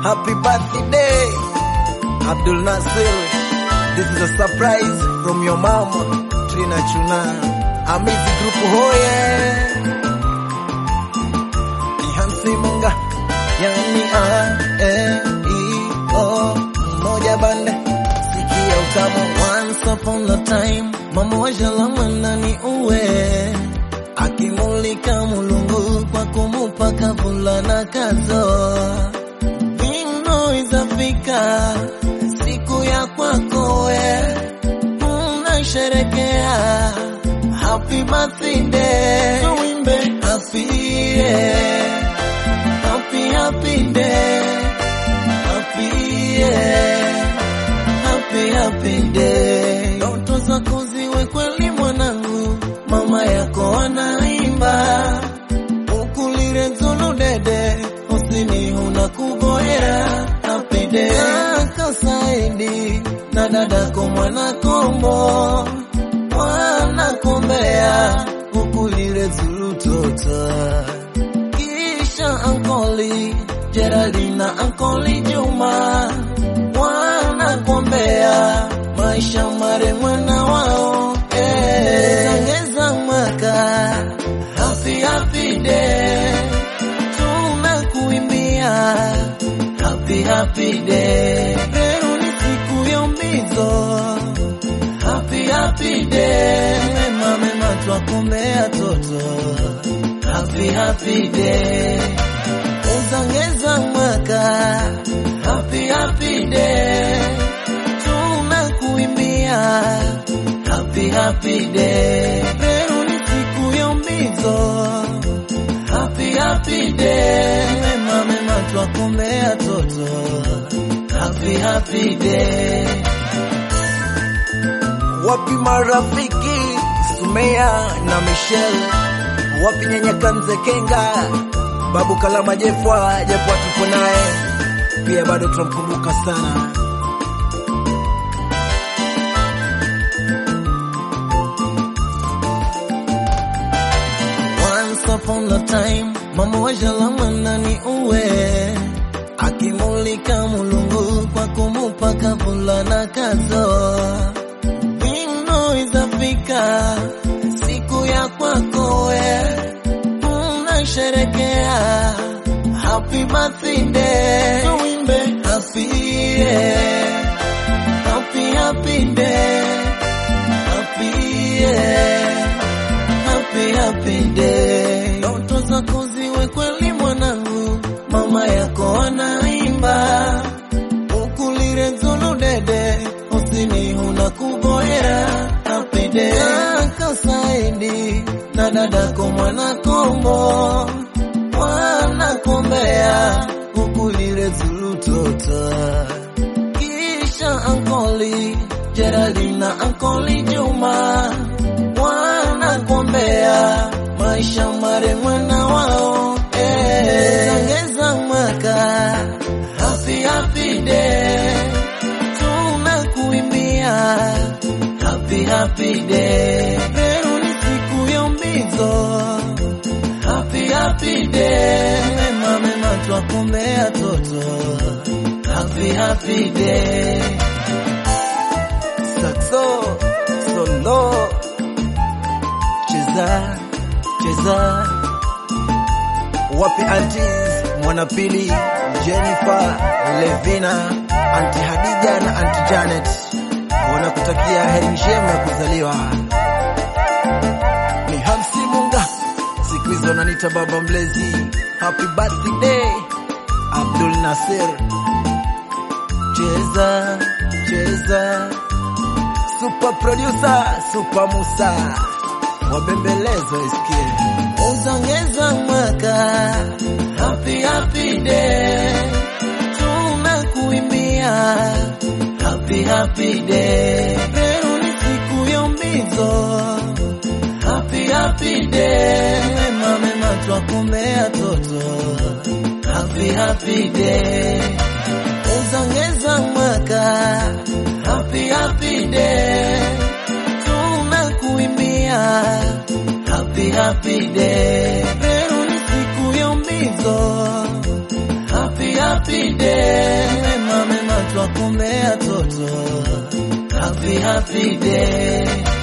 Happy birthday, Abdul Nasir. This is a surprise from your mom, Trina Chuna. Amizi Group hoye. Ni Hansi Munga, yani a, e, i, o, moja bande. Sikia utamu. Once upon a time, mama wa Jalama nani uwe. Akimulika mulungu kwa kumupa kavulana kazo Vino izafika siku ya kwako we unasherekea happy birthday tuimbe happy yeah. happy happy day happy yeah. happy happy day ndoto zako ziwe kweli mwanangu mama yako anaimba ukulire nzulu dede usini huna kuboera apide kaka Saidi na dadako mwana kombo mwana kombea ukulire zulu tota kisha ankoli Geraldina ankoli Juma mwana kombea maisha mare mwana wao eh. Sangeza mwaka happy happy day tunakuimbia happy happy day leo ni siku ya umbizo happy happy day mema mema twakumbea toto happy happy day uzangeza mwaka happy happy day tunakuimbia happy happy day leo ni siku ya umbizo happy happy day mema mema twakumbea toto happy happy day wapi marafiki Sumea na Michelle wapi nyanya Kanze Kenga babu Kalama Jefwa Jefwa tupo naye pia bado tunamkumbuka sana Once upon a time, mama wa Jalama nani uwe akimulika mulungu kwa kumupa kavulana kazo vino izafika siku ya kwako we unasherekea happy birthday tuimbe happy yeah. happy happy day happy yeah. happy happy day. Ndoto zako ziwe kweli mwanangu, mama yako anaimba ukulire nzulu dede usini huna kuboera happy day. Kaka Saidi na dadako mwana kombo mwana kombea ukulire zulu tota kisha ankoli Geraldina ankoli Juma mwana kombea maisha mare mwana wao eh. Sangeza mwaka happy happy day tunakuimbia happy happy day leo ni siku ya umbizo happy happy day mema mema twakumbea toto happy happy day Saxo solo cheza cheza wapi aunties mwanapili Jennifer Levina anti Hadija na anti Janet wanakutakia heri njema ya kuzaliwa ni Hamsi Munga siku hizo wananiita baba mlezi happy birthday Abdul Nasir cheza cheza super producer super Musa wabembelezo isikie uzongeza mwaka happy happy day tunakuimbia happy happy day leo ni siku ya umbizo happy happy day mema mema twakumbea toto happy happy day uzongeza mwaka happy happy day tunakuimbia happy happy day leo ni siku ya umbizo happy happy happy day. Mema mema twakumbea toto. Happy happy day.